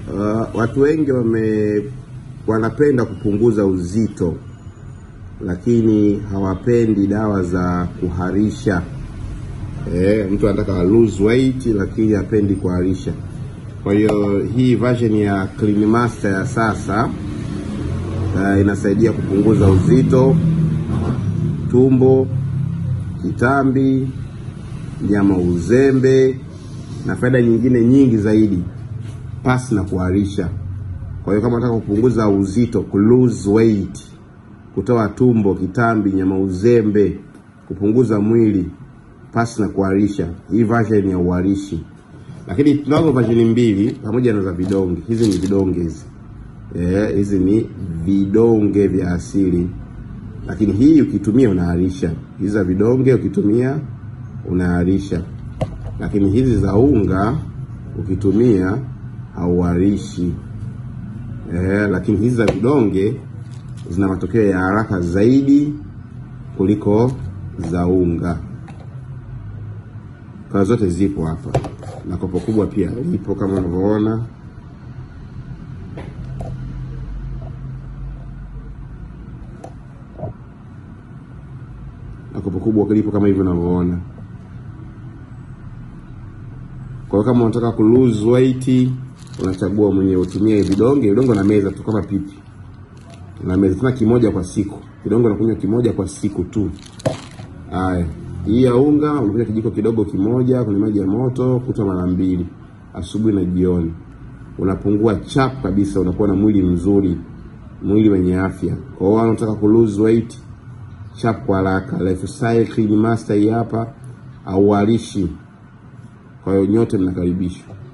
Uh, watu wengi wame wanapenda kupunguza uzito lakini hawapendi dawa za kuharisha. Eh, mtu anataka lose weight lakini hapendi kuharisha. Kwa hiyo hii version ya Clean Master ya sasa uh, inasaidia kupunguza uzito, tumbo, kitambi, nyama uzembe na faida nyingine nyingi zaidi pasi na kuharisha. Kwa hiyo kama unataka kupunguza uzito, ku lose weight, kutoa tumbo, kitambi, nyama uzembe, kupunguza mwili pasi na kuharisha, hii version ya uharishi. Lakini tunazo version mbili pamoja na za vidonge. Hizi ni vidonge hizi. Eh, hizi ni vidonge vya asili. Lakini hii ukitumia unaharisha. Hizi za vidonge ukitumia unaharisha. Lakini hizi za unga ukitumia hauharishi. Eh, lakini hizi za vidonge zina matokeo ya haraka zaidi kuliko za unga. Kwa zote zipo hapa na kopo kubwa pia lipo kama unavyoona. Na kopo kubwa lipo kama hivyo unavyoona. Kwa hiyo kama unataka ku lose weight unachagua mwenyewe utumie vidonge. Vidonge na meza tu kama pipi, na meza tena kimoja kwa siku. Vidonge unakunywa kimoja kwa siku tu. Haya, hii ya unga unakunywa kijiko kidogo kimoja kwenye maji ya moto kutwa mara mbili, asubuhi na jioni. Unapungua chap kabisa, unakuwa na mwili mzuri, mwili wenye afya. Kwa hiyo unataka ku lose weight chap kwa haraka, Lifestyle Clean Master hii hapa, auharishi. Kwa hiyo nyote mnakaribishwa.